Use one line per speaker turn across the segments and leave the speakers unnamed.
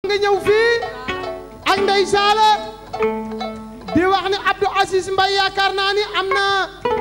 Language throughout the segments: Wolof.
nga ñëw fii ak Ndey Saala di wax ni Abdou Aziz Mbaye yaakaar naa ni am na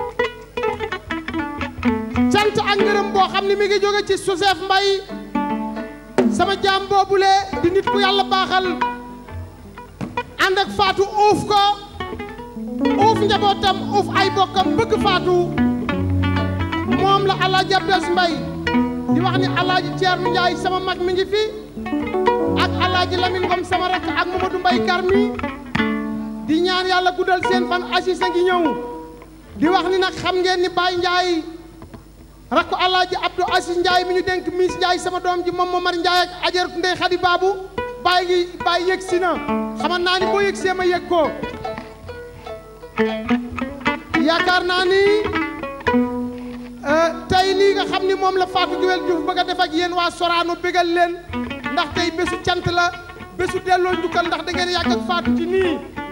cant ak ngërëm boo xam ni mi ngi jóge ci Joseph Mbaye sama jaam boobule di nit ku yàlla baaxal ànd ak Fatou uuf ko uuf njabootam uuf ay bokkam bëgg Fatou moom la Alaaji Abdou Aziz Mbaye di wax ni Alaaji Thierno Ndiaye sama mag mi ngi fi ak Alaaji Lamine Ngom sama rakk ak Mamadou Mbaye Karmi di ñaan yàlla guddal seen fan Aziz a ngi ñëw di wax ni nag xam ngeen ni Baye Ndiaye rakku Alaaji Abdou Aziz Ndiaye mi ñu dénk Miss Ndiaye sama doom ji moom Momar Ndiaye ak Ajaratu Ndey Xadi Baabu Baye ngi Baye yëg si na xaman naa ni boo yëg see ma yëg ko yaakaar naa ni tey lii nga xam ni moom la Fatou Guewel Diouf bëgg a def ak yéen waa Sorano bégal leen ndax tey bésu cant la bésu delloo njukkal ndax da ngeen yàgg ak Fatou ci nii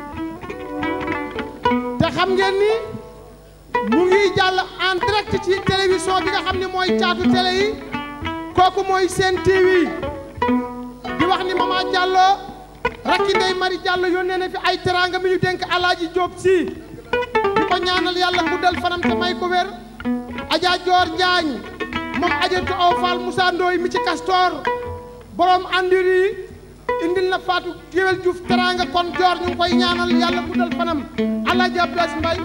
te xam ngeen ni mu ngi jàll en direct ci télévision bi nga xam ni mooy caatu télé yi kooku mooy seen TV di wax ni Mama Diallo rakki Ndey Mari Diallo yónnee na fi ay teraanga mi ñu dénk Alaaji Jóob si di ko ñaanal yàlla guddal fanam te may ko wér Adja Joor Njaañ moom ajantu aw Fall Moussa Ndoy mi ci Castor borom andir yi indil na Fatou Guewel Diouf teraanga kon Joor ñu ngi koy ñaanal yàlla guddal fanam Alaaji Abdou Aziz Mbaye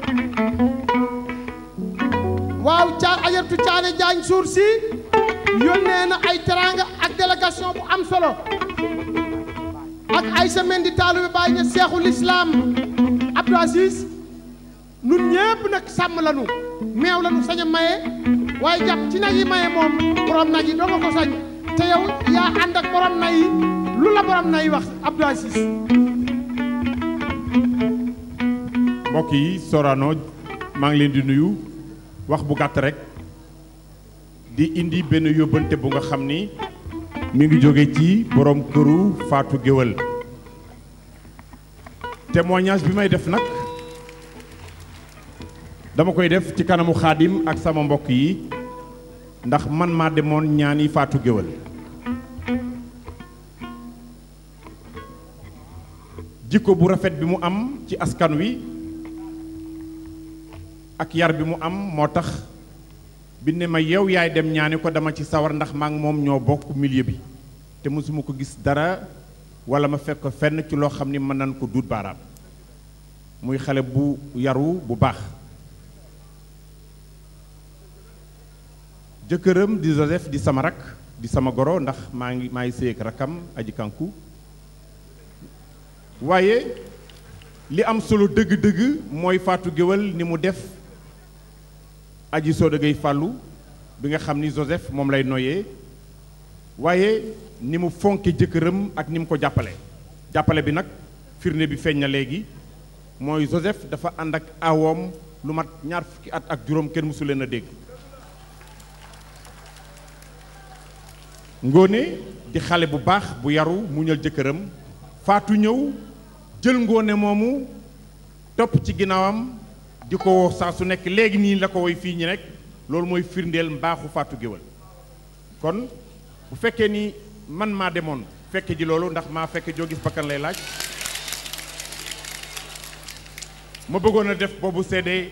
waaw caa ajartu caane jaañ suur si yónnee na ay teraanga ak délégation bu am solo ak Aïssa Mendi Taalu bi bàyyi na seexul islam Abdou Aziz nun ñépp nag sàmm lanu meew lanu sañ a maye waaye jàpp ci nag yi maye moom borom nag yi doo nga ko sañ te yow yaa ànd ak borom na yi lu la borom na yi wax Abdou Aziz
mbokk yi Sorano maa ngi leen di nuyu wax bu gàtt rek di indi benn yóbbante bu nga xam ni mi ngi jóge ci borom këru Fatou Guewel témoignage bi may def nag dama koy def ci kanamu xaadim ak sama mbokk yi ndax man maa demoon ñaani Fatou Guewel jikko bu rafet bi mu am ci askan wi ak yar bi mu am moo tax bi ne ma yow yaay dem ñaani ko dama ci sawar ndax maa ngi moom ñoo bokk milieu bi te mosuma ko gis dara wala ma fekk ko fenn ci loo xam ni mën nañ ko duut baaraam muy xale bu yaru bu baax jëkkëram di Joseph di sama rak di sama goro ndax maa ngi maa ngi séy ak rakam aji kanku waaye li am solo dëgg-dëgg mooy Fatou Guewel ni mu def aji Soda Gueye fàllu bi nga xam ni Joseph moom lay noyee waaye ni mu fonke jëkkëram ak ni mu ko jàppale jàppale bi nag firnde bi feeñ na léegi mooy Joseph dafa ànd ak awoom lu mat ñaar fukki at ak juróom kenn mësu leen a dégg ngóone di xale bu baax bu yaru muñal jëkkëram faatu ñëw jël ngóone moomu topp ci ginnaawam di ko woo saa su nekk léegi nii la ko woy fii ñi nekk loolu mooy firndeel mbaaxu Fatou Guewel kon bu fekkee ni man maa demoon fekke ji loolu ndax maa fekke joo gis bakkan lay laaj ma bëggoon a def boobu seede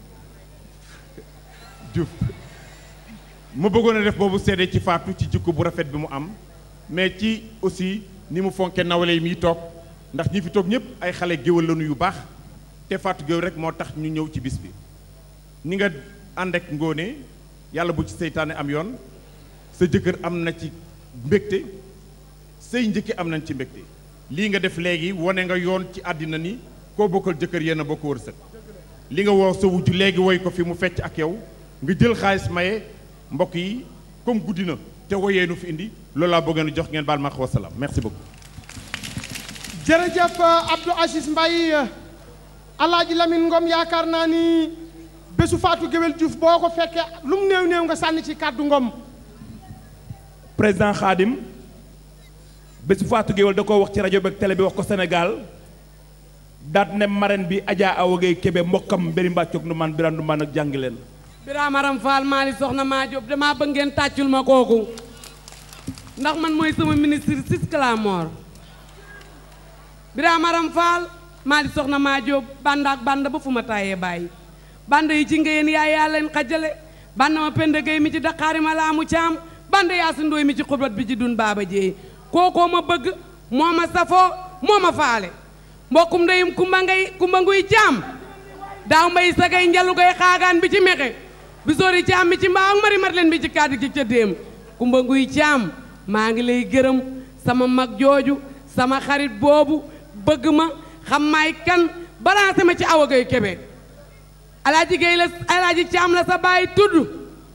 Diouf ma bëggoon a def boobu seede ci Fatou ci jikko bu rafet bi mu am mais ci aussi ni mu fonke nawle yi muy toog ndax ñi fi toog ñëpp ay xale géwél lañu yu baax te Fatou Guewel rek moo tax ñu ñëw ci bis bi ni nga ànd ak ngóone yàlla bu ci seytaane am yoon sa jëkkër am na ci mbégte say njëkki am nañ ci mbégte lii nga def léegi wane nga yoon ci àddina ni koo bokkal jëkkër yéen a bokk wërsëg li nga woo sa wujju léegi woy ko fi mu fecc ak yow nga jël xaalis maye mbokk yi comme guddi na te woyee nu fi indi loolu laa bëgg a jox ngeen baal ma wax wasalaam merci beaucoup.
jërëjëf Abdou Aziz Mbaye Alaaji Lamine Ngom yaakaar naa ni bésu Fatou Guewel Diouf boo ko fekkee lu mu néew néew nga sànni ci kàddu Ngom
président Khadim bésu Fatou Guewel da ko wax ci rajo bi ak télé bi wax ko Sénégal daat ne marraine bi Adja Awa Gueye Kébé mbokkam mbiri mbàccoog nu man biran du man ak jàngi leen
Birama Ram Fall Mali soxna maa Jóob damaa bëgg ngeen tàccul ma kooku ndax man mooy sama ministre sis Clamor Birame Aram Fall maa di soxna maa jóob band ak band ba fu ma tàyyee bàyyi band yi ci ngeen yaay yaa leen xajale band ma pend gay mi ci daqaari ma laamu caam band yaa si ndooy mi ci xurbat bi ci dun baaba jeey kookoo ma bëgg moo ma safoo moo ma faale mbokkum ndeyum kumba ngay kumba nguy caam daaw mbay sagay njalu gay xaagaan bi ci mexe bi sori caam mi ci mbaaw mari mat leen bi ci kàddu gi ca déem kumba nguy caam maa ngi lay gërëm sama mag jooju sama xarit boobu bëgg ma xam maay kan balancé ma ci awa gay kebe alaaji gay la alaaji caam la sa baay tudd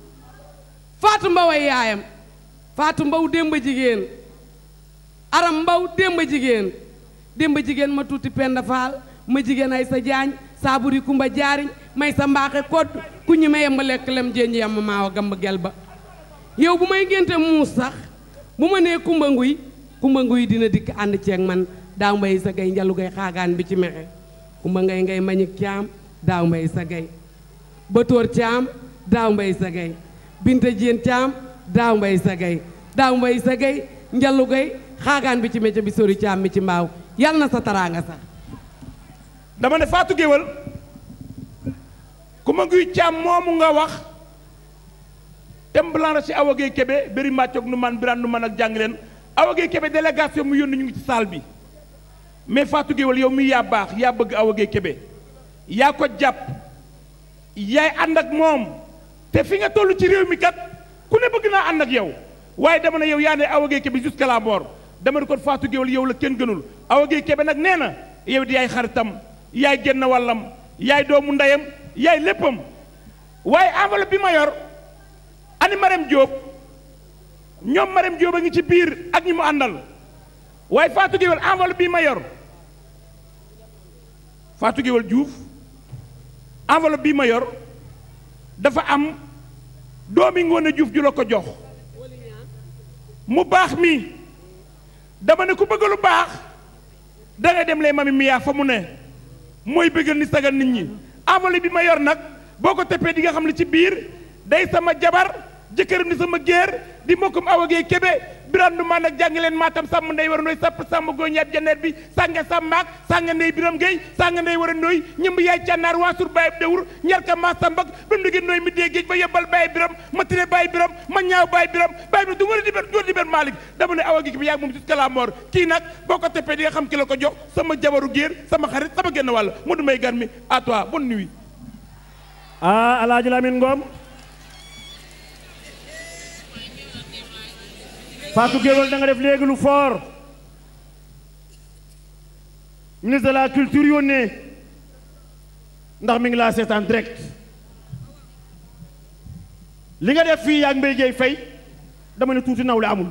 faatu mbaw ay yaayam faatu mbaw démba jigéen aram mbaw démba jigéen démba jigéen ma tuuti penda faal ma jigéen ay sa jaañ saaburi kumba jaariñ may sa mbaaxe kodd ku ñi ma yemba lekk lem jénj yam maawa gamba gel ba yow bu may ngénte muus sax bu ma nee kumba nguy kumba nguy dina dikk ànd ceeg man daaw mbay sa gay njalu gay xaagaan bi ci mexe kumba ngay ngay mañik caam daaw mbay sa gay bëtóor caam daaw mbay sa gay binta jéen caam daaw mbay sa gay daaw mbay sa gay njalu gay xaagaan bi ci mecce bi sori caam mi ci mbaaw yal na sa taraanga sax
dama ne Fatou Géwal ku ma nguy caam moomu nga wax tem blanc ci Awa Gueye Kébé bëri màccoog nu man biraan nu man ak jàng leen Awa Gueye Kébé délégation mu yónni ñu ngi ci salle bi mais Fatou Géwal yow mi yaa baax yaa bëgg Awa Gueye Kébé yaa ko jàpp yaay ànd ak moom te fi nga toll ci réew mi kat ku ne bëgg naa ànd ak yow waaye dama ne yow yaa ne Awa Gueye Kébé jusqu'à la mort dama ne kon Fatou Géwal yow la kenn gënul Awa Gueye Kébé nag nee na yow di yaay xaritam yaay génn wàllam yaay doomu ndeyam yaay léppam waaye enveloppe bi ma yor ani Marème Diop ñoom Marème Diop a ngi ci biir ak ñi mu àndal waaye Fatou Géwal enveloppe bi ma yor Fatou Géwal Diouf enveloppe bi ma yor dafa am doomi Ngoone Diouf ju la ko jox mu baax mi dama ne ku bëgg lu baax da ngay dem lee mami miyaa fa mu ne mooy bëggal ni sagal nit ñi enveloppe bi ma yor nag boo ko teppee di nga xam ne ci biir day sama jabar jëkkëram di sama géer di mbokkum Awa Gueye Kébé biram du man ak jàng leen maatam sàmm ndey war a ndooy sapp sàmm gooy ñaat janeer bi sànga sàmmaak sànga ndey biram Gueye sànga ndey war a ndooy ñëmb yaay cànnaar waasur bàyyi dewur ñarka maa sambak ba mu dugee ndooy mi dee géej ba yebbal bàyyi biram ma tire bàyyi biram ma ñaaw bàyyi biram bàyyi biram du war a di ber du war di ber Malick dama ne Awa Gueye Kébé yaag moom jusqu'à la mort kii nag boo ko teppee di nga xam ki la ko jox sama jabaru géer sama xarit sama genn wàll mu du may gan mi à toi bonne nuit
ah Alaaji Lamine Ngom Fatou Géwal da nga def léegi lu fort ministre de la culture yónnee ndax mi ngi laa seetaan direct li nga def fii yaag Mbaye Gueye Faye dama ne tuuti nawle amul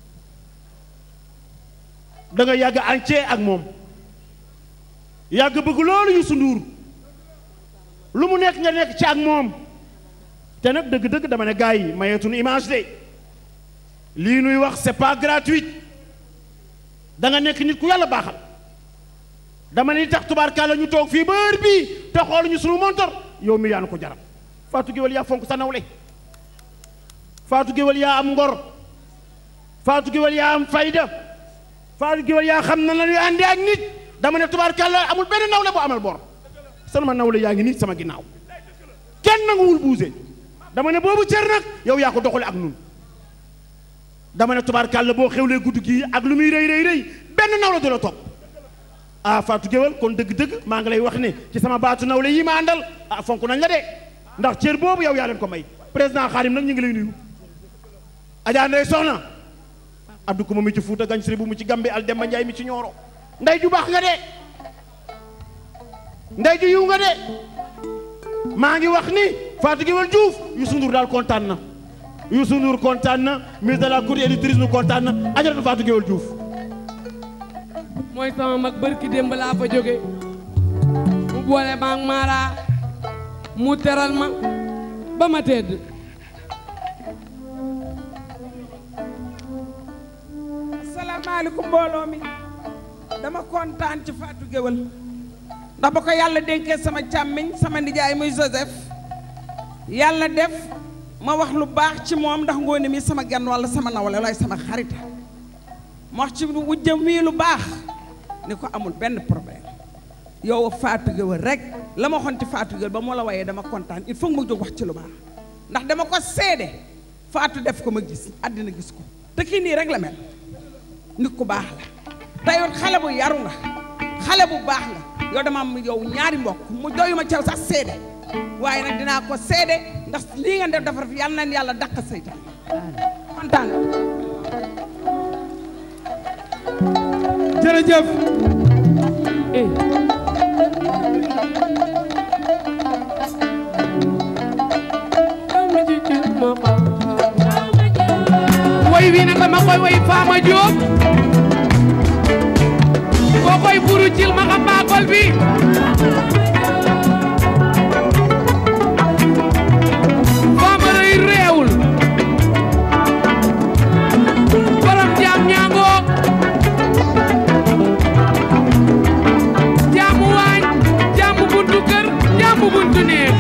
da nga yàgg entier ak moom yàgg bëgg loolu Youssou Ndour lu mu nekk nga nekk ci ak moom te nag dëgg-dëgg dama ne gars yi mayeetuñu image de lii nuy wax c'est pas gratuit da nga nekk nit ku yàlla baaxal dama ne li tax tubaarkàlla ñu toog fii ba heure bii te xooluñu sunu montor yow mi yaa nu ko jaram Fatou Géwal yaa fonk sa nawle Fatou Géwal yaa am ngor Fatou Géwal yaa am fayda Fatou Géwal yaa xam na la ñuy àndee ak nit dama ne tubaarkàlla amul benn nawle bu amal bor sama nawle yaa ngi nii sama ginnaaw kenn nanguwul buuse dama ne boobu cër nag yow yaa ko doxale ak nun dama ne tubaarkàlla boo xewlee guddi gii ak lu muy rëy rëy rëy benn nawle du la topp ah Fatou Géwal kon dëgg-dëgg maa ngi lay wax ne ci sama baatu nawle yi ma àndal ah fonk nañ la de ndax cër boobu yow yaa leen ko may président Xaadim nag ñu ngi lay nuyu Adja Ndeye Soxna Abdou Kouma mi ci Fuuta Gañ Siri bu mu ci Gambe al Demba Njaay mi ci Ñooro ndey ju baax nga de ndey ju yiw nga de maa ngi wax ni Fatou Géwal Diouf Youssou Ndour daal kontaan na Youssou Ndour kontaan na ministre de la culture et du tourisme kontaan na ajaratu Fatou Géwal Diouf
mooy sama mag bërki démb laa fa jóge mu boole maag Mara mu teral ma ba ma tedd
asalaamaaleykum mbooloo mi dama kontaan ci Fatou Géwal ndax ba ko yàlla dénkee sama càmmiñ sama nijaay muy Joseph yàlla def ma wax lu baax ci moom ndax ngoone mi sama gan walla sama nawle lay sama xarita ma wax ci wujjam mii lu baax ni ko amul benn problème yow Fatou Gueye rek la ma waxoon ci Fatou Gueye ba moo la wayee dama kontaan il faut ma jóg wax ci lu baax ndax dama ko seede Fatou def ko ma gis àddina gis ko te kii nii rek la mel nit ku baax la te yow xale bu yaru nga xale bu baax nga yow dama am yow ñaari mbokk mu doyuma caw sax seede waaye nag dinaa ko seede ndax lii nga def dafa rafet yàlla na yàlla dàq seytaan kontaan
jërëjëf
woy wi nag dama koy woy Fama Diop koo koy buru cil ma xam baakol bi Fama rëy réewul borom jaam ñaangoo jaamu waañ jaamu buntu kër jaamu buntu néeg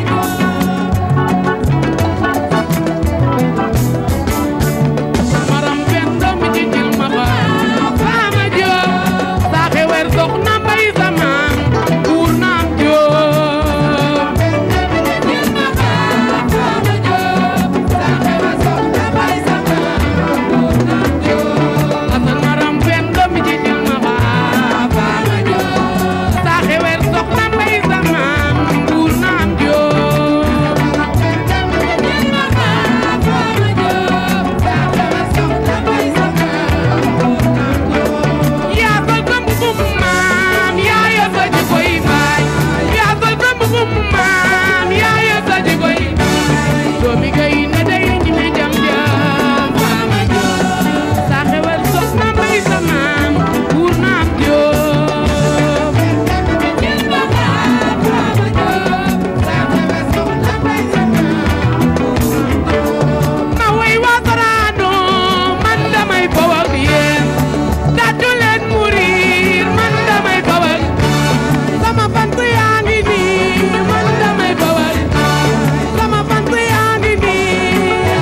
maram pen doom ci jil ma ba Fama Diop saa xewer dox na mbay sama buur naam Diop jil ma ba Fama Diop saa xewer dox na mbay sama buur naam Diop asan maram pen doom ci jil ma ba Fama Diop saa xewer dox na mbay sama buur naam Diop jil ma ba Fama Diop saa xewer dox na mbay sama yaa sol ko mbubum maam yaa yor sa jikoy baay yaa sol ko mbubum maam yaa yor sa jikoy baay doomi gay na day ñi me jam jam Fama Diop sa xewal sox na mbay sa maam buur naam Diop jil ba Fama Diop sa xewal sox na mbay sa maam ma way waa Sorano man damay baw ak yéen tàccu leen murir man damay bawal sama fant yaa ngi nii man damay bawal sama fant yaa ngi nii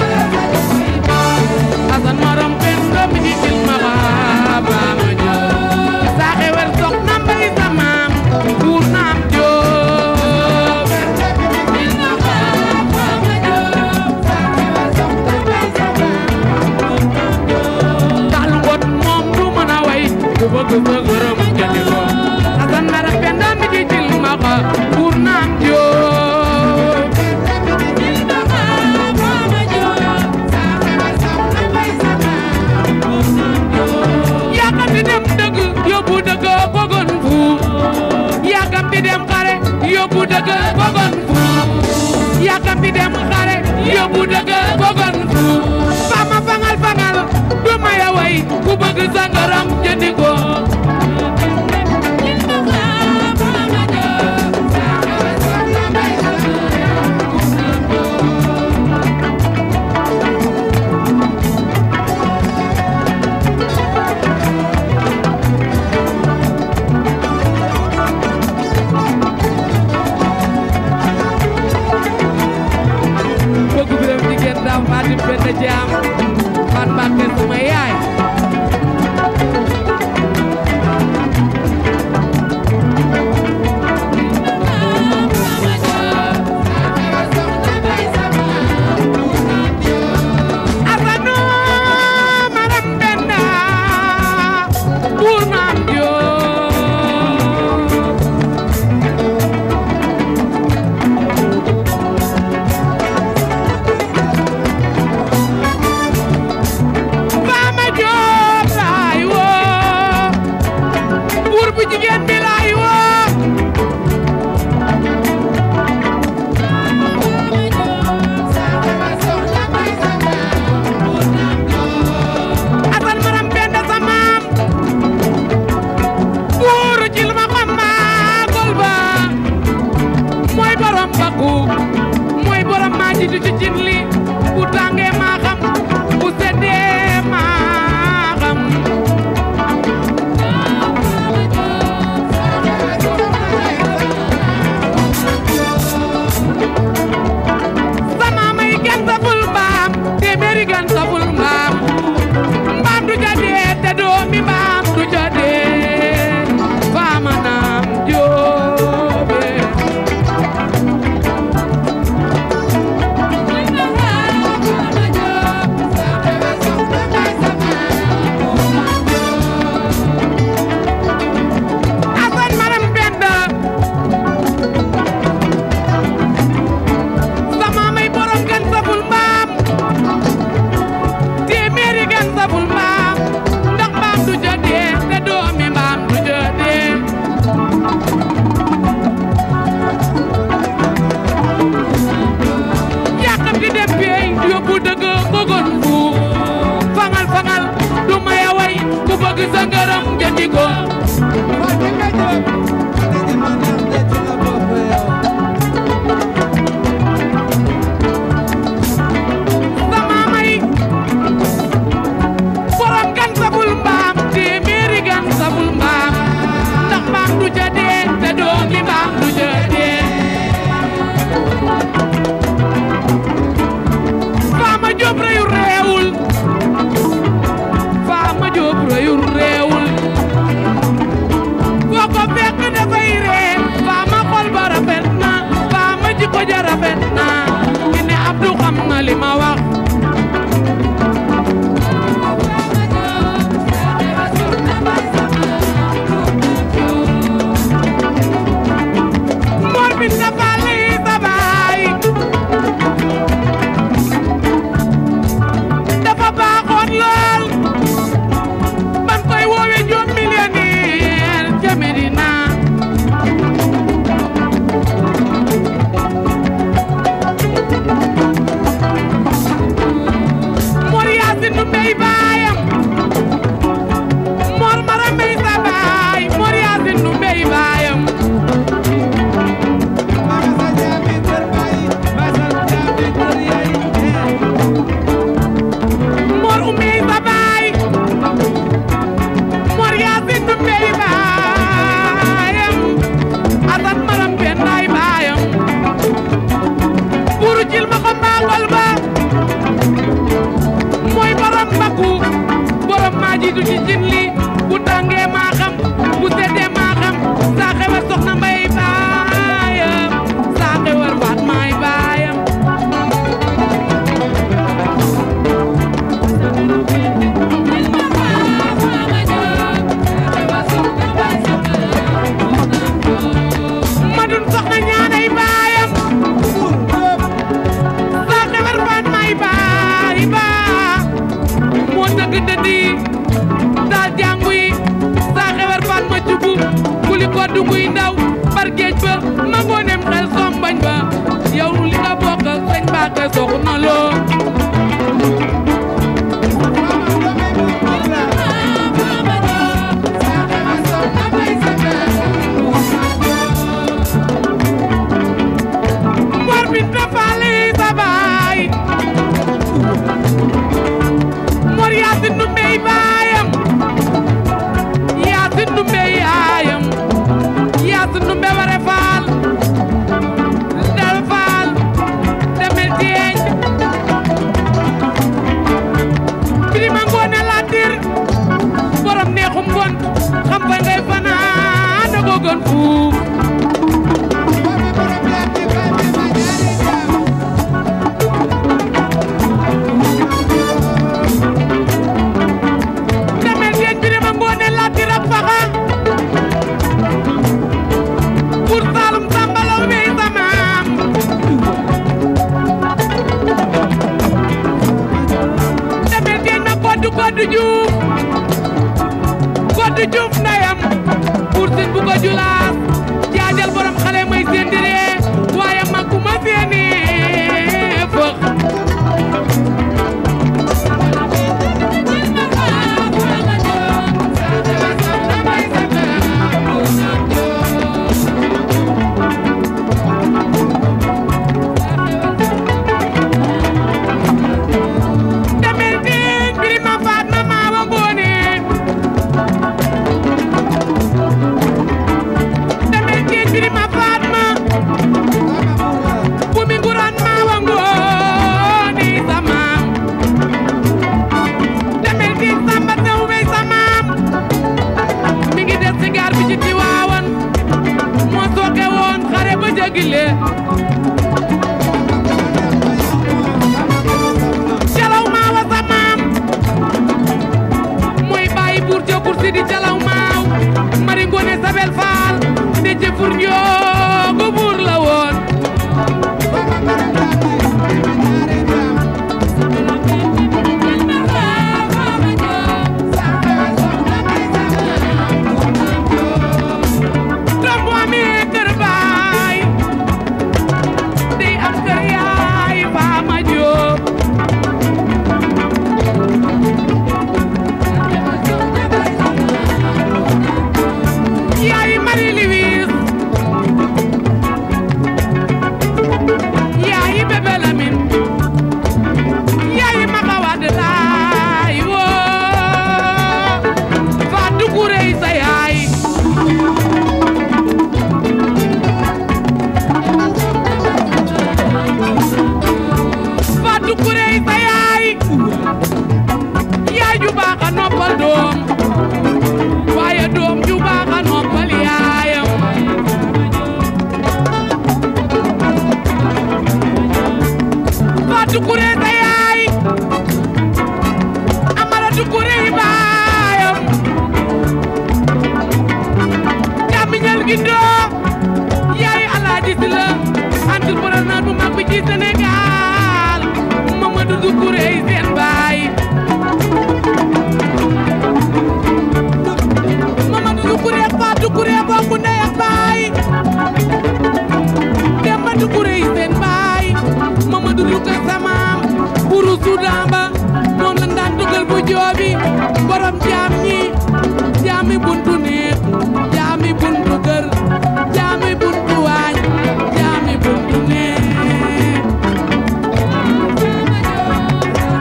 asan maram pen doomi di jil ma baaba ma joo saaxe wer sox na mbay sa maam buur naam joo jil ma baaba ma joo saaxe wer sox na mbay sa maam dalu ngot moom du mën a way ku bëgg sa gërëm jëndi ko asan mara penda mi ci jil ma xa pour naam joo jil ma xa Fama Diop sa xewa sax na bay sa maam pour naam joo yaakam di dem dëgg yóbbu dëgg kogon fu yaakam di dem xare yóbbu dëgg kogon fu yaakam di dem xare yóbbu dëgg kogon fu Fama fangal fangal du maya way ku bëgg sa ngërëm jëndi ko bëgg bi dem jigéen daam fatim benn jaam fan mbàkke sama yaay gën fuuf demel teen birima ngoone latira faxa pour Saalum sambalaw wey samaam demel teen ma koddu koddu juuf koddu juuf ndayam pour sin bu ko julaas jaajal borom xale may séendiree waaye mag bu ma seeni fëx demel teen birima faat ma maawa ngoone demel teen birima faat ma bumi nguraan maawa ngoone samaam demel teen samba sew wey samaam mi ngi des ci gaar bi ci Tiwaawan moo sooke woon xare ba jagile calaw maawa samaam mooy bàyyi buur jo kursi di calaw maaw mari ngoone sabel faal de ci fur njoogu buur la woon doom bu amee kër baay day am kër yaay faama jóob yaay Marie Louise yaay Bébé Lamine yaay Maka Wade laay woo Fatou Kouré sa yaay Fatou Kouré sa yaay yaay ju baax a noppal doom waaye doom ju baax a noppal yaayam Fatou Kouré sa yaay Amadou Kouré baayam càmmiñal gi doo yaay Alaaji Si la entrepreneur bu mag bi ci Sénégal Mamadou Doucouré seen baay Mamadou Doucouré ak Fatou Doucouré bokk ndey ak baay Demba Doucouré seen baay Mamadou Doucouré samaam buru Soudan ba moom lañ daan dugal bu joobi borom jaam ñi jaami buntu néeg jaami buntu kër jaami buntu waañ jaami buntu néeg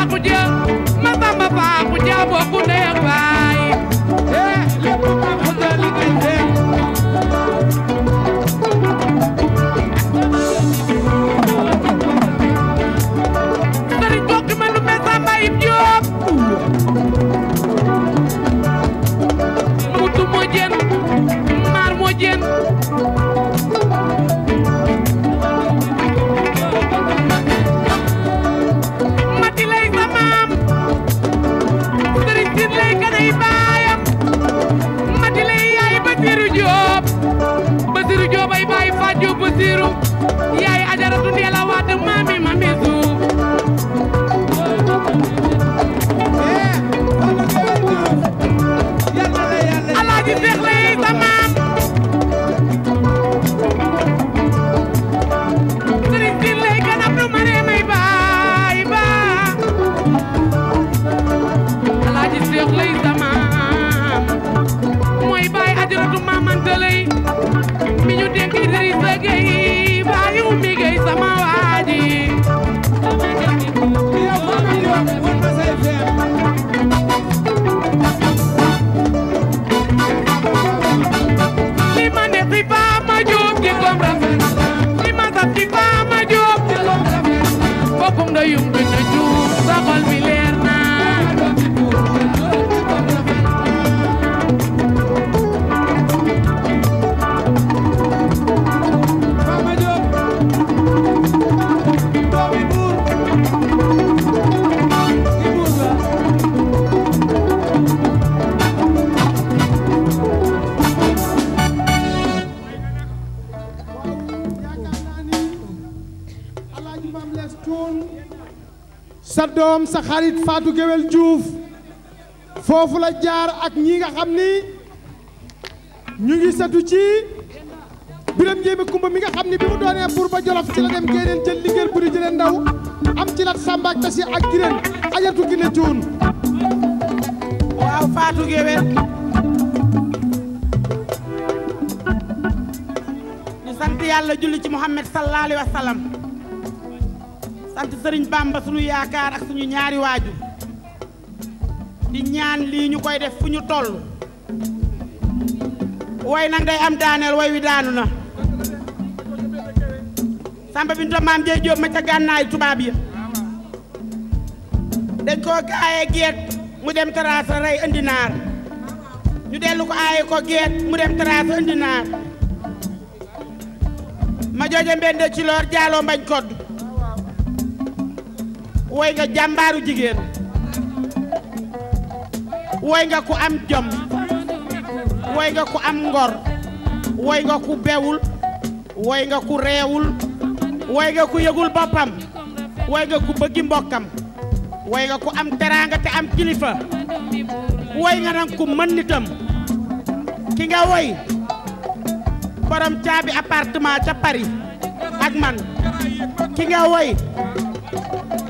faaxu ja ma samba faaxu ja bokku ndey ak baay eh lépp ma xuta liggéey fee sëriñ bokki ma lu me samba yib jóob mutu moo jën maar moo jën mati lay sa maam sëriñ sin lay kanay baayam mati lay yaay Basiru Jóob Basiru Jóob ay baay Faat Jóob Basiru yaay ajaratu Ndeela Wadd maami mami suuf alaaji Seex lay sa maam sëriñ sin lay kanam du mane may baay ba alaaji Seex lay sa maam mooy baay ajaratu maamante lay mi ñu dénk Idrissa Gueye baayu mi Gueye sama waaji li ma ne fi faa ma jóob di kom rafet li ma saf fi faa ma jóob di kom rafet bokkum da yum bi na juum sa xol bi leer na
yaakaar naa ni alaaji maam lees cuun sa doom sa xarit Fatou Guewel Diouf foofu la jaar ak ñi nga xam ni ñu ngi setu ci biram njéeme kumba mi nga xam ni bi mu doonee buur ba jolof ci la dem géneen jël liggéey buri jëlee ndaw am ci lat sàmba ak tasi ak gireen ajatu gi ne cuun
waaw Fatou Guewel ñu sant yàlla julli ci Muhammad sallallahu alayhi wa sallam sant Sëriñ Bamba suñu yaakaar ak suñu ñaari waaju di ñaan lii ñu koy def fu ñu toll way nag day am daaneel way wi daanu na Samba Binta maam jey Jóob ma ca gànnaay tubaab yi dañ koo aaye geet mu dem taraasa rey indi naar ñu dellu ko aaye ko geet mu dem taraasa indi naar ma jooje mbende ci loor jaaloo mbañ kodd woy nga jàmbaaru jigéen woy nga ku am jom woy nga ku am ngor woy nga ku bewul woy nga ku reewul woy nga ku yëgul boppam woy nga ku bëggi mbokkam woy nga ku am teraanga te am kilifa woy nga nag ku mën nitam ki nga woy borom caabi appartement ca Paris ak man ki nga woy